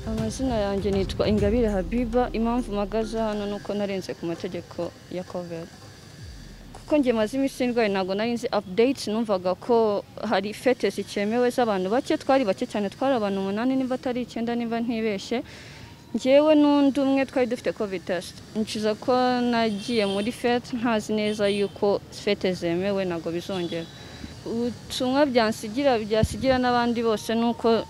amazina yanjye nitwa ingabire habiba impamvu mpagaze hano ni uko narenze ku mategeko ya koveri kuko njye maze iminsi ndwaye ntabwo nari nzi apudeyiti numvaga ko hari fete zikemewe z'abantu bake twari bake cyane twari abantu umunani nimba atari icyenda nimba ntibeshye ngewe n'undi umwe twari dufite covid test ncuza ko nagiye muri fete ntazi neza yuko fete zemewe ntabwo bizongera ubutumwa byansigira byasigira n'abandi bose ni uko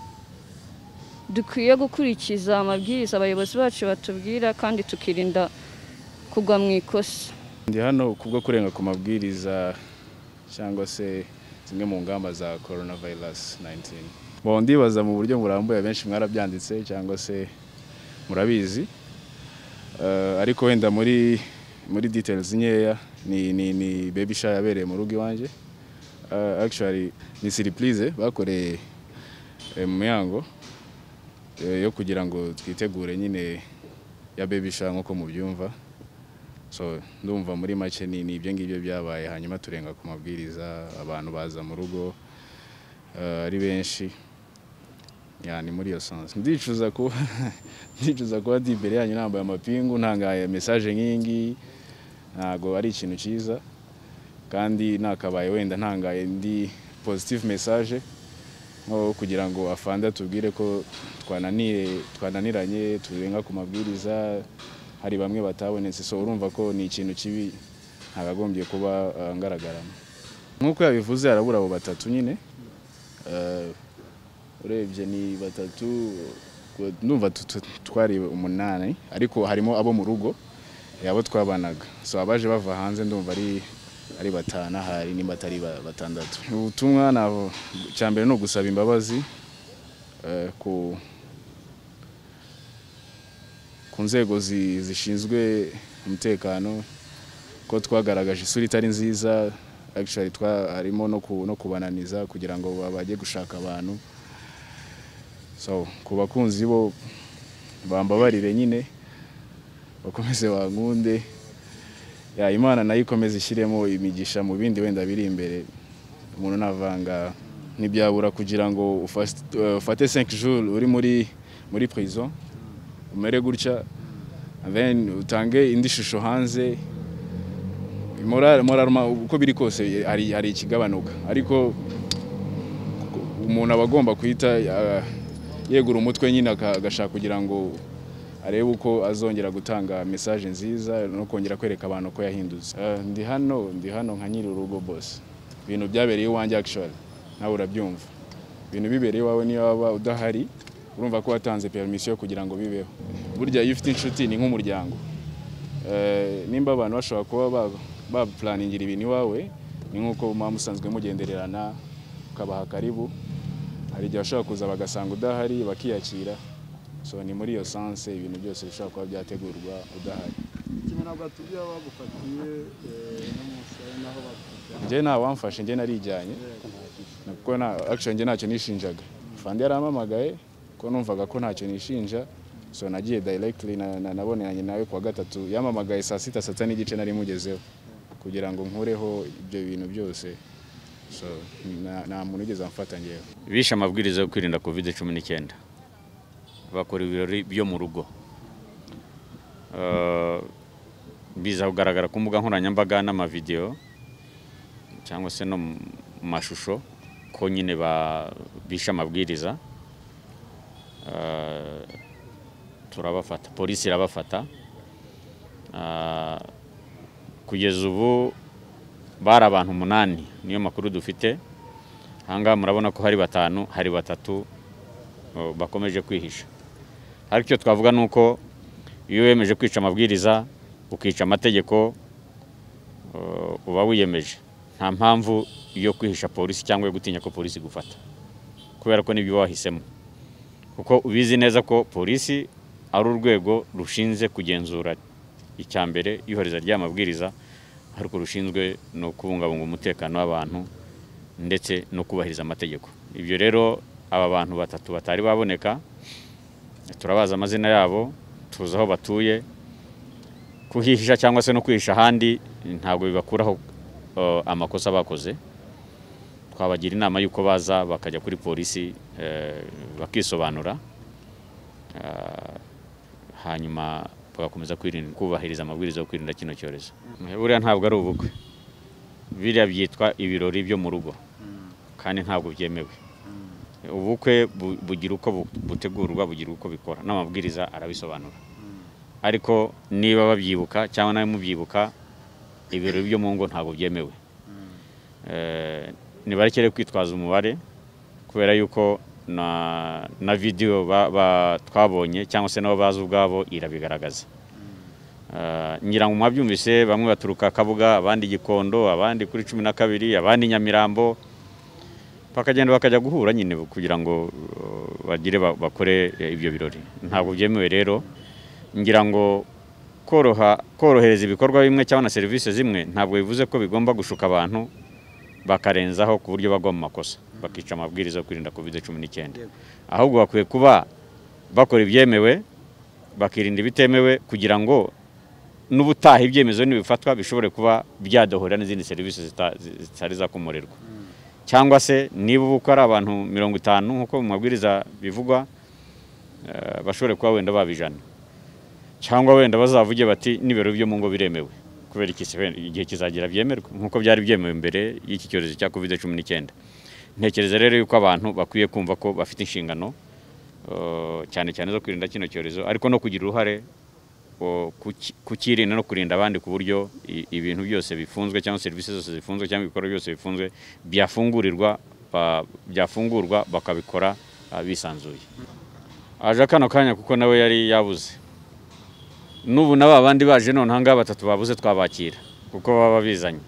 dukwiye gukurikiza amabwiriza abayobozi bacu batubwira kandi tukirinda kugwa mu ikosa ndi hano kubwo kurenga ku mabwiriza cyangwa se zimwe mu ngamba za corona virus 19 bon ndibaza mu buryo burambuye benshi mwarabyanditse cyangwa se murabizi Eh, ariko wenda muri muri details nkeya ni ni ni baby shower yabereye mu rugo iwanjye Eh, actually ni surprise bakoreye eh, mu mihango eh, yo kugira ngo twitegure nyine ya baby shower nk'uko mubyumva so ndumva muri make ni ni ibyo ngibyo byabaye hanyuma turenga ku mabwiriza abantu baza mu rugo eh, ari benshi ya ni muri iyo sansi ndicuza kuba ndicuza kuba ndi imbere yanyu nambaye amapingu ntangaye mesaje nk'iyi ngiyi ntabwo ari ikintu cyiza kandi nakabaye wenda ntangaye ndi positive message nko kugira ngo afande atubwire ko twananiye twananiranye turenga ku mabwiriza hari bamwe batabonetse so urumva ko ni ikintu kibi ntagagombye kuba eh, ngaragaramo nk'uko yabivuze harabura abo batatu nyine Eh, urebye ni batatu numva tu- tu- twari umunani ariko harimo abo mu rugo eh, abo twabanaga so abaje bava hanze ndumva ari ari batanu ahari nimba atari ba- batandatu ubutumwa nabo cya mbere ni ugusaba imbabazi eh, ku ku nzego zi- zishinzwe umutekano ko twagaragaje isura itari nziza actually twa harimo no ku- no kubananiza kugira ngo ba- bajye gushaka abantu so ku bakunzi bo bambabarire nyine bakomeze bankunde ya imana nayo ikomeze ishyiremo imigisha mu bindi wenda biri imbere umuntu navanga ntibyabura kugira ngo ufas- eh, ufate 5 jours uri muri muri prison umere gutya then utange indi shusho hanze moral moral ma- uko biri kose hari hari ikigabanuka ariko umuntu aba agomba guhita ah, yegura umutwe nyine aka- agashaka kugira ngo arebe uko azongera gutanga mesaje nziza no kongera kwereka abantu ko yahindutse Ah, ndi hano ndi hano nka nyiri urugo bose ibintu byabereye iwanjye actually nawe urabyumva ibintu bibereye iwawe niyo waba udahari urumva ko watanze permission kugira ngo bibeho burya iyo ufite inshuti ni nk'umuryango Eh, nimba abantu bashobora kuba ba- bapulaningira ibintu iwawe ni nk'uko muba musanzwe mugendererana ukabaha karibu hari igihe bashobora kuza bagasanga udahari bakiyakira so ni muri iyo sanse ibintu byose bishobora kuba byategurwa udahari kimwe ntabwo batubwira bagufatiye no mu nsabe naho bagufatiye njye nta wamfashe njye narijyanye kuko nta actually njye ntacyo nishinjaga fandi yarampamagaye ko numvaga ko ntacyo nishinja so nagiye directly na, na, naboneranye nawe kuwa gatatu yamamagaye saa sita saa sita n'igice nari mugezeho kugira ngo nkureho ibyo bintu byose so na- nta muntu ugeze amfata ngewe bishe amabwiriza yo kwirinda covid cumi n'icyenda bakora ibirori byo mu rugo Eh, biza kugaragara ku mbuga nkoranyambaga n'amavidewo cyangwa se no mu mashusho ko nyine ba- bishe amabwiriza Eh, turabafata polisi irabafata Eh, kugeza ubu bari abantu umunani niyo makuru dufite ahangaha murabona ko hari batanu hari batatu o, bakomeje kwihisha ariko icyo twavuga ni uko iyo wiyemeje kwica amabwiriza ukica amategeko o, uba wiyemeje nta mpamvu yo kwihisha polisi cyangwa yo gutinya ko polisi igufata kubera ko nibyo wahisemo kuko ubizi neza ko polisi ari urwego rushinzwe kugenzura icya mbere iyohereza ry'aya mabwiriza ariko rushinzwe no kubungabunga umutekano w'abantu ndetse no kubahiriza amategeko ibyo rero aba bantu batatu batari baboneka turabazi amazina yabo tuzi aho batuye kuhihisha cyangwa se no kwihisha ahandi ntabwo bibakuraho eh, amakosa bakoze twabagira inama y'uko baza bakajya kuri polisi eh, bakisobanura Ah, hanyuma bagakomeza kwirinda kubahiriza amabwiriza yo kwirinda kino cyorezo buriya ntabwo ari ubukwe biriya byitwa ibirori byo mu rugo kandi ntabwo byemewe ubukwe bu- bugira uko bu- butegurwa bugira uko bikora n'amabwiriza arabisobanura ariko niba babyibuka cyangwa nawe mubyibuka ibirori byo mu ngo ntabwo byemewe Eh, nibarekere kwitwaza umubare kubera yuko na na vidiyo ba- ba- twabonye cyangwa se nabo bazi ubwabo irabigaragaza Eh, ngira ngo mwabyumvise bamwe baturuka kabuga abandi gikondo abandi kuri cumi na kabiri abandi nyamirambo bakagenda bakajya guhura nyine kugira ngo uh, bagire ba- bakore eh, ibyo birori ntabwo byemewe rero ngira ngo koroha korohereza ibikorwa bimwe cyangwa na serivisi zimwe ntabwo bivuze ko bigomba gushuka abantu bakarenzaho ku buryo bagwa mu makosa bakica amabwiriza yo kwirinda covid cumi n'icyenda ahubwo bakwiye kuba bakora ibyemewe bakirinda ibitemewe kugira ngo n'ubutaha ibyemezo nibifatwa bishobore kuba byadohora n'izindi serivisi zita- zi- zitari zakomorerwa cyangwa se niba ubukwe ari abantu mirongo itanu nk'uko mu mabwiriza bivugwa eh, bashobore kuba wenda babijana cyangwa wenda bazavuge bati n'ibirori byo mu ngo biremewe kubera iki se wenda igihe kizagira byemerwe nk'uko byari byemewe mbere y'iki cyorezo cya covid cumi n'icyenda ntekereza rero yuko abantu bakwiye kumva ko bafite inshingano eh, cyane cyane zo kwirinda kino cyorezo ariko no kugira uruhare o, kuki- kukirinda no kurinda abandi ku buryo i- ibintu byose bifunzwe cyangwa serivisi zose zifunzwe cyangwa ibikorwa byose bifunzwe byafungurirwa ba- byafungurwa bakabikora ah, bisanzuye aje kano kanya kuko nawe yari yabuze n'ubu na ba bandi baje none ahangaha batatu babuze twabakira kuko baba bizanye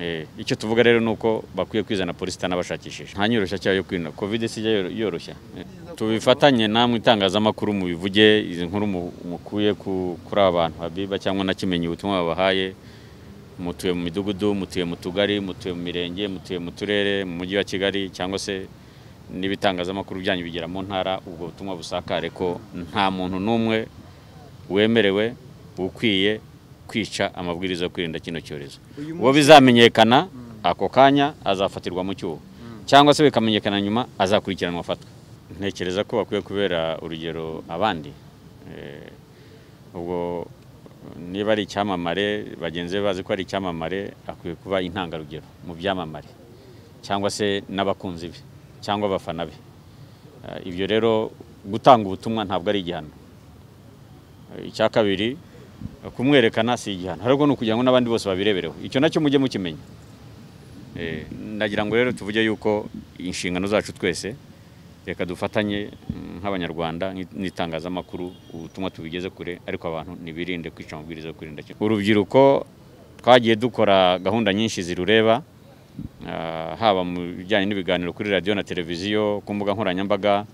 Eh, icyo tuvuga rero ni uko bakwiye kwizana polisi itanabashakishije nta nyoroshya cyayo yo kwirinda covid si ijya yoro- yoroshya Eh, tubifatanye namwe itangazamakuru mubivuge izi nkuru mu- mukuye ku- kuri aba bantu habiba cyangwa nakimenye ubutumwa babahaye mutuye mu midugudu mutuye mu tugari mutuye mu mirenge mutuye mu turere mu mujyi wa kigali cyangwa se n'ibitangazamakuru byanyu bigera mu ntara ubwo butumwa busakare ko nta muntu n'umwe wemerewe ukwiye kwica amabwiriza yo kwirinda kino cyorezo Uyu uwo bizamenyekana ako kanya azafatirwa mu cyuho cyangwa se bikamenyekana nyuma azakurikiranwa afatwa ntekereza ko bakwiye kubera urugero abandi Eh, ubwo niba ari icyamamare bagenzi be bazi ko ari icyamamare akwiye kuba intangarugero mu byamamare cyangwa se n'abakunzi be cyangwa abafana be Eh, ibyo rero gutanga ubutumwa ntabwo ari igihano icya kabiri kumwerekana si igihano ahubwo ni ukugira ngo n'abandi bose babirebereho icyo nacyo mujye mukimenya Eh, ndagira ngo rero tuvuge yuko inshingano zacu twese reka dufatanye mm, nk'abanyarwanda n'i- n'itangazamakuru ubutumwa tubigeze kure ariko abantu ntibirinde kwica amabwiriza yo kwirinda kino. urubyiruko twagiye dukora gahunda nyinshi zirureba ah, haba mu bijyanye n'ibiganiro kuri radiyo na televiziyo ku mbuga nkoranyambaga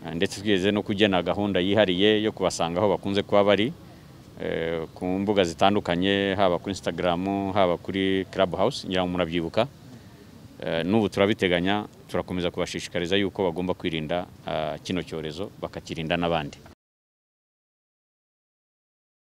Ah, ndetse twigeze no kugena gahunda yihariye yo kubasanga aho bakunze kuba bari eh, ku mbuga zitandukanye haba kuri instagram haba kuri club house ngira ngo murabyibuka Eh, n'ubu turabiteganya turakomeza kubashishikariza yuko bagomba kwirinda ah, kino cyorezo bakakirinda n'abandi